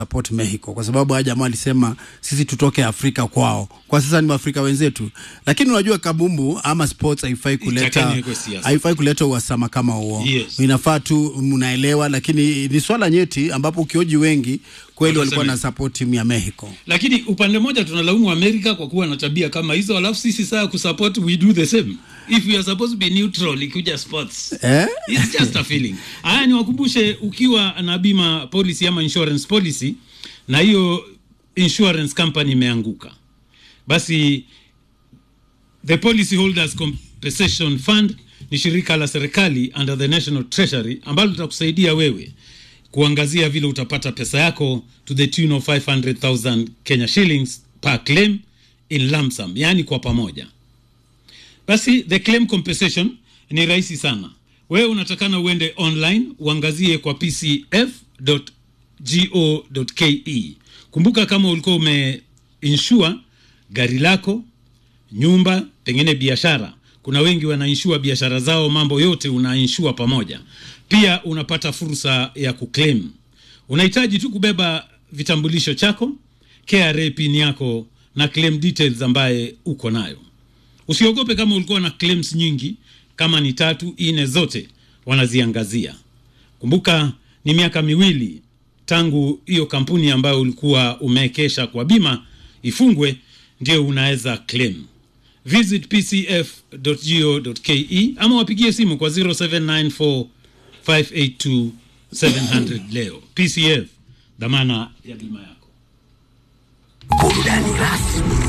support Mexico kwa sababu haya jamaa alisema sisi tutoke Afrika kwao. Kwa sasa ni Waafrika wenzetu, lakini unajua kabumbu ama sports haifai kuleta Itakani iko siasa. haifai kuleta uhasama kama huo. Yes. Inafaa tu mnaelewa, lakini ni swala nyeti ambapo ukioji wengi kweli walikuwa Watasema- na support timu ya Mexico. lakini upande mmoja tunalaumu Amerika kwa kuwa na tabia kama hizo, alafu sisi saa kusupport we do the same if we are supposed to be neutral ikuja sports Eh? It's just a feeling. Haya, niwakumbushe ukiwa na bima policy ama insurance policy na hiyo insurance company imeanguka, basi the policy holders compensation fund ni shirika la serikali under the national treasury ambalo litakusaidia wewe kuangazia vile utapata pesa yako to the tune of 500,000 Kenya shillings per claim in lump sum, yani kwa pamoja. Basi the claim compensation ni rahisi sana. Wewe unatakana uende online uangazie kwa pcf.go.ke. Kumbuka kama ulikuwa umeinsure gari lako, nyumba, pengine biashara. Kuna wengi wanainsure biashara zao, mambo yote unainsure pamoja. Pia unapata fursa ya kuclaim. Unahitaji tu kubeba vitambulisho chako, KRA pin yako na claim details ambaye uko nayo. Usiogope kama ulikuwa na claims nyingi, kama ni tatu ine, zote wanaziangazia. Kumbuka ni miaka miwili tangu hiyo kampuni ambayo ulikuwa umewekesha kwa bima ifungwe, ndio unaweza claim. Visit pcf.go.ke ama wapigie simu kwa 0794 582 700 leo. PCF, dhamana ya bima yako. Burudani rasmi